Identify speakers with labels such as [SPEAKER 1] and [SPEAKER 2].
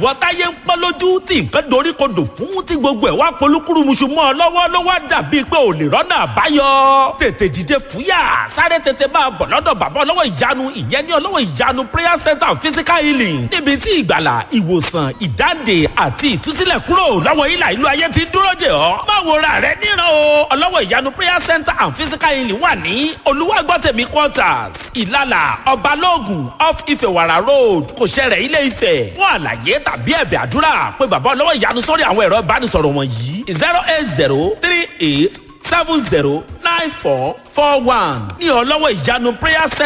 [SPEAKER 1] ìwọ táyé ń pọ́ lójú tí nǹkan dorí kodò fún tí gbogbo ẹ̀ wá polúkúrúmuṣu mọ́ ọ lọ́wọ́ ló wá dàbí pé ò lè rọ́nà àbáyọ tètè dìde fúyà sáré tètè máa bọ̀ lọ́dọ̀ bàbá ọlọ́wọ́ ìyanu ìyẹn ní ọlọ́wọ́ ìyanu prayer center and physical healing níbi tí ìgbàlà ìwòsàn ìdáǹdè àti ìtúsílẹ̀ kúrò lọ́wọ́ ìlà ìlú ayé ti dúró dè ọ́ má wo ra rẹ níran o ọlọ́wọ́ ìyanu prayer center and physical healing wà ní olúwàgbọ́tẹ̀mí quarters ìlàlà ọbalóògùn off ìfẹ̀wàrà road kò ṣẹlẹ̀ ilé ìfẹ́ fún àlàyé tàbí ẹ̀bẹ̀ àdúrà pé bàbá ọlọ́wọ́ ìyanu sórí àwọn ẹ̀rọ ìbánisọ̀rọ̀ wọ̀nyí zero eight zero three eight seven zero nine four four one ní ọlọ́wọ́ ìyanu prayer center.